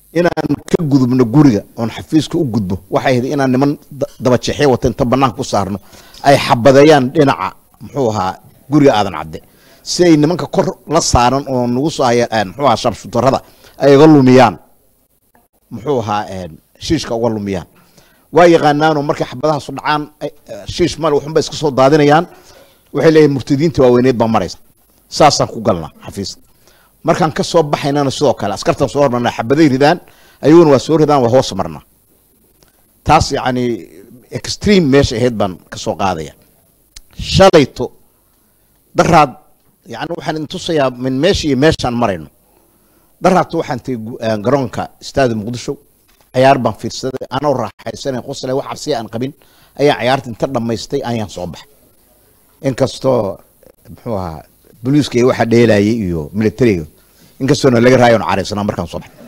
inaan ka gudubno guriga oon xafiiska u gudbo waxay ahayd inaan niman da- dabajeexyo wata inta banaanka ku saarno ay xabadeeyaan dhinaca muxuu ahaa guriga aadan cadde si ay nimanka kor la saaran oo nagu soo haya een, muxuu ahaa shabshutarada ay uga lumiyaan muxuu ahaa een, shiishka uga lumiyaan waa yaqaanaanoo markay xabadahaasu dhacaan ay- eh, shiish male waxunba iska soo daadinayaan waxay leeyihin murtadiinta waaweyneed baa maraysa saasaan ku galnaa xafiiska markaan ka soo baxaynana sidoo kale askartan soo hormarnaa xabaday ridaan ayaguna waa soo ridaan waa hoos marnaa taas yacni extreme meesha ahayd baan ka soo qaadaya shalayto daraad yani waxaan idin tusayaa min meesha iyo meeshaan marayno daraadto waxaan tegey gu- eh, garoonka istaadi muqdisho cayaar baan fiirsaday anoo raaxaysanay qosle wax cabsiya aan qabin ayaan cayaarta inta dhammaystay ayaan soo baxay inkastoo muxuu ahaa booliiska iyo waxa dheelayay iyo militariga inkastoona laga raayon caraysnaa markaan soo baxay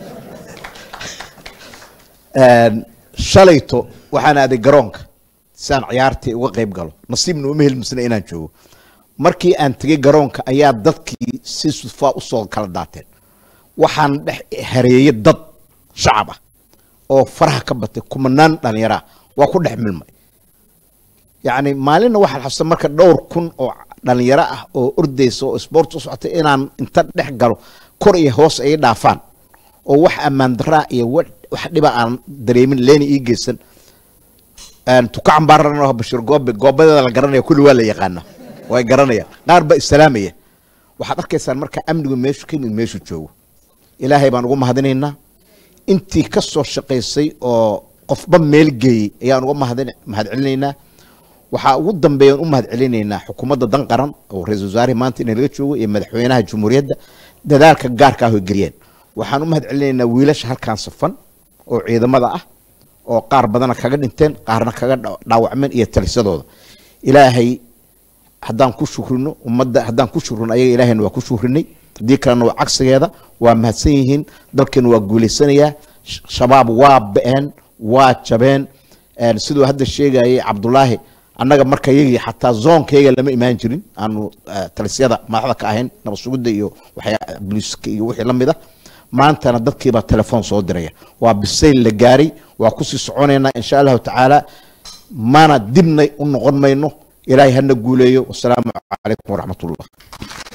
Een, shalayto waxaan aaday garoonka si aan ciyaartii uga qayb galo nasiibna uma helmisna inaan joogo markii aan tegey garoonka ayaa dadkii si sufaa usoo kala daateen waxaan dhex hareeyey dad shacab ah oo faraha ka batay kumanaan dhalinyaro ah waa ku dhex milmay yacni maalinna waxaan xasuusta marka dhowr kun oo dhalinyaro ah oo ordaysa oo sport u socotay inaan inta dhex galo kor iyo hoos ay dhaafaan oo wax ammaan daraa iyo wa- wax dhiba aan dareemin leena ii geysan Een, tukacan baan ranoo bashir goobe goobadeeda la garanaya kulli waa la yaqaana way garanayaan qaar baa islaamaya waxaad arkaysaan marka amnigu meeshu ka yimid meeshu joogo ilaahay baan ugu mahadinaynaa intii ka soo shaqaysay oo qofba meel geeyey ayaan uga mahadin- mahadcelinaynaa waxaa ugu dambeeyaan u mahadcelinaynaa xukuumadda dan qaran oo ra-iisul wasaarihi maanta inay laga joogo iyo madaxweynaha jamhuuriyadda dadaalka gaarka ah oo geliyeen waxaan u mahadcelinaynaa wiilasha halkan safan oo ciidamada ah oo qaar badana kaga dhinteen qaarna kaga dha- dhaawacmeen iyo talisadooda ilaahay haddaan ku shukrino ummadda haddaan ku shukrino ayaga ilaahayna waa ku shukrinay haddii kalena waa cagsigeeda waa mahadsan yihiin dalkeena waa guulaysanayaa Sh- shabaab waa ba-een waa jabeen Een, siduu hadda sheegayay cabdulaahi annaga marka yagii xataa zoonkayaga lama imaan jirin aanu eh, talisyada madaxda ka ahayn nabad sugidda iyo waxyaa booliiska iyo wixii la mid ah maantana dadkiibaa telefoon soo diraya waa bisayl la gaaray waa kusii soconaynaa insha allahu tacaala mana dibna u noqon mayno ilaahay hana guuleeyo wasalaamu calaykum waraxmat ullah